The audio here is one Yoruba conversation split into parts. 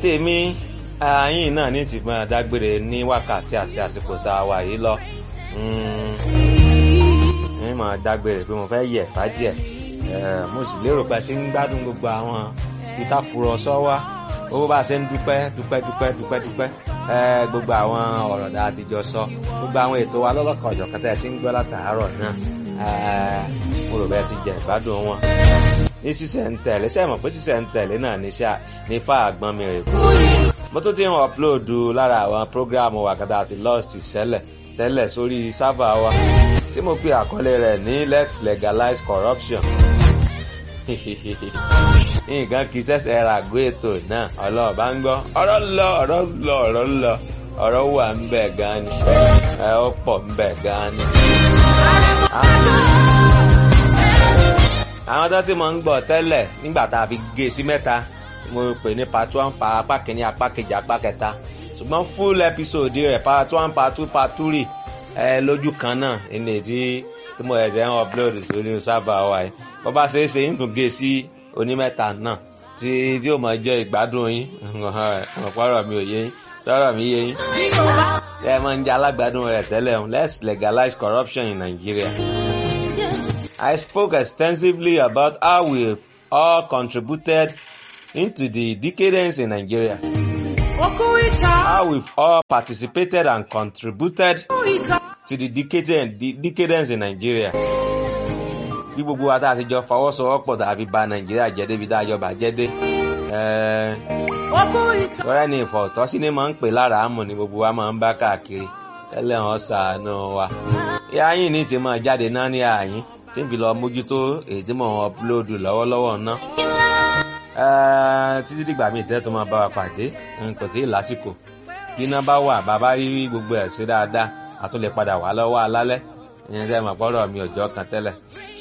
tèmi ààyìn náà ní ti máa dágbére ní wákàtí àti àsìkò tá a wà yìí lọ ní máa dágbére pé mo fẹ́ yẹ̀ bá díẹ̀ mo sì lérò pé ti ń gbádùn gbogbo àwọn ìtàkùrọ̀sọ wa owó bá a ṣe ń dúpẹ́ dúpẹ́ dúpẹ́ dúpẹ́ dúpẹ́ gbogbo àwọn ọ̀rọ̀ dáa ti jọ sọ gbogbo àwọn ètò wa lọ́lọ́kan ọ̀jọ̀ kan tẹ́ ẹ ti ń gbọ́ látàárọ̀ náà mo rò bẹ́ẹ̀ ti jẹ ìgbádùn wọn. ní sísẹ̀ ń tẹ̀lé sẹ́ẹ̀ mọ̀ pé sísẹ̀ ń tẹ̀lé náà ní sáà ní fà àgbọn mi rè kú. mo tún ti ń ọ̀pulóòdù lára àwọn prógráàmù wàkàtà àti lost ìṣẹ̀lẹ̀ tẹ́lẹ̀ sórí sáfà wa tí mo pe àkọlé rẹ̀ ní let's legalize corruption nǹkan kì í ṣẹ̀ṣẹ̀ ra àgọ́ ètò náà ọlọ́ọ̀bá ń gbọ́ ọ̀rọ̀ lọ ọ̀rọ̀ lọ ọ̀rọ̀ lọ ọ̀rọ̀ wà ń bẹ̀ gan ni ẹ ó pọ̀ ń bẹ̀ gan ni. àwọn tó ti mọ̀ ń gbọ́ tẹ́lẹ̀ nígbà tá a fi gé sí mẹ́ta mo pè ní part one pa apá kìíní apá kejì apá kẹta ṣùgbọ́n full episode rẹ̀ part one part two part three ẹ lójú kan náà ilé tí tí mo ẹ̀sẹ̀ ń upload sórí sábà wa yìí bó bá ṣe é ṣe ń tún gé sí onímẹ́ta náà tí tí ó máa jẹ́ ìgbádùn yín ọ̀pọ̀rọ̀ mi ò yé yín sọ̀rọ̀ mi yé yín. ẹ máa ń jẹ́ alágbádùn rẹ̀ tẹ́lẹ̀ o let's legalize corruption in Nigeria. I spoke extensively about how we all contributed into the decadence in Nigeria. How we've all participated and contributed to the decadence, the decadence in Nigeria bí gbogbo wa tá a ti jọ fọwọ́sowọ́pọ̀ tàbí ba nàìjíríà jẹ́ débi tá a jọ bàjẹ́ dé. tọ́rẹ́ ni ìfọ̀tọ́sí ni máa ń pè lára àmọ̀ ni gbogbo wa máa ń bá káàkiri tẹ́lẹ̀ wọn ṣàánú wa. ìyá yín ní ti máa jáde náà ní àyín tí n fi lọ mójútó èyí tí mò ń ọpulóòdù lọ́wọ́lọ́wọ́ ná. títí dìgbà míì tẹ́ tó máa bá wa pàdé nǹkan tí ì lásìkò bí iná bá wà bàbá rí gbogbo ẹ̀ sí dáadáa a tún lè padà wá lọ́wọ́ alálẹ́ ìyẹn sẹ́yìn mọ̀ pọ́rọ̀ mi ọjọ́ kan tẹ́lẹ̀.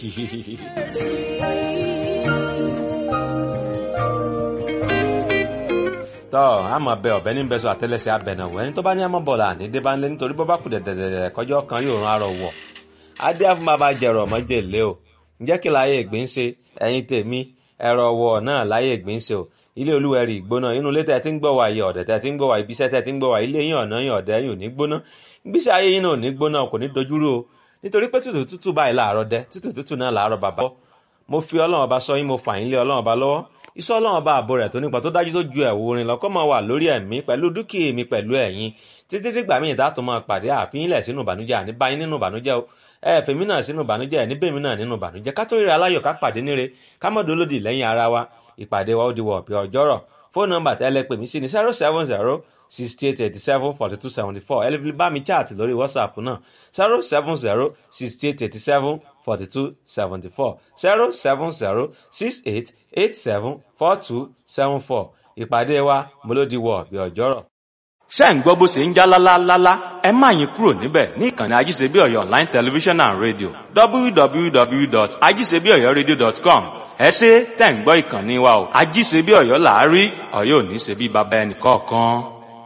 tọ́ a mọ̀ bẹ ọ̀bẹ ní bẹ́sọ̀ àtẹ́lẹsẹ̀ abẹ̀nàwó ẹni tó bá ní àmọ́ bọ̀lá ní dé bá ń lé nítorí bọ́ bá kù dẹ̀dẹ̀dẹ̀ kọjọ́ kan yóò rán arọ wọ̀ adé àfún bàbá jẹ̀rọ ọmọjèlé o ǹjẹ́ kí láyé ìgbín ṣe ẹ̀yin tèmi ẹ̀rọ wọ̀ náà láyé ìgbín ṣe o ilé olúwẹ̀rí ìgbóná inú ilé tẹ̀ tí ń gbọ́ wá yẹ ọ̀dẹ̀ tẹ̀ tí ń gbọ́ wá ibiṣẹ́ tẹ̀ tí ń gbọ́ wá ilé yín ọ̀nà yín ọ̀dẹ̀ yín ò ní gbóná gbíṣẹ́ ayé yín náà ò ní gbóná kò ní dojúrú o nítorí pé tútù tútù báyìí láàárọ̀ dẹ tútù tútù náà láàárọ̀ bàbá mo fi ọlọ́run ọba sọ yín mo fà yín lé ọlọ́run ọba lọ́wọ́ iṣẹ́ ọlọ́run ọba ààbò rẹ̀ tó nípa tó dájú tó ju ẹ̀wù orin lọ́kọ́ máa wà lórí ẹ̀mí pẹ̀lú dúkìá mi pẹ̀lú ẹ̀yin títí dìgbà míì dá tó máa pàdé àfihàn ilẹ̀ sínú ìbànújẹ́ àní báyìí nínú ìbànújẹ́ o ẹ fèmí náà sínú ìbànújẹ́ ẹ̀ níbèmí náà nínú ìbànújẹ́ ká tó rí aláyọ̀ ká pàdé níre ká mọ̀ dolódì lẹ́yìn ara wa ìpàdé wa ó di wọ̀ ọ̀pẹ̀ ọjọ́rọ̀ fóònù nọ́mbà tẹ́lẹ̀ pè mí sí ní zero seven zero sixty eight eighty seven forty two seventy four ẹ lè fi bá mi chat lórí whatsapp náà zero seven zero sixty eight eighty seven forty two seventy four zero seven zero six eight eight seven four two seven four ìpàdé wa mọ́lódì wọ̀ bí ọjọ́rọ̀. ṣé ń gbọ́ bó ṣe ń já lálálálá ẹ má yín kúrò níbẹ̀ ní ìkànnì ajíṣebíọ̀yọ̀ online television and radio www.ajíṣebíọ̀yọ̀radio.com ẹ ṣe tẹ̀ ń gbọ́ ìkànnì wa o ajíṣebíọ̀yọ̀ làárí ọ̀yọ́ ò ní ṣe bí baba ẹnì kọ̀ọ̀kan.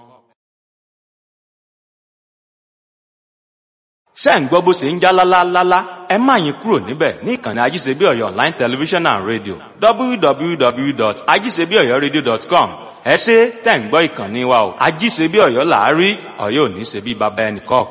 ṣé ń gbọ́ bó ṣe ń já lálálálá ẹ má yín kúrò níbẹ̀ ní ìkànnì ajíṣebíọ̀yọ̀ online television and radio www.ajíṣebíọ̀yọ̀radio.com ẹ ṣe tẹ̀ ń gbọ́ ìkànnì wa o ajíṣebíọ̀yọ̀ làárí ọ̀yọ́ ò ní ṣe bí baba ẹnì kọ̀ọ̀kan.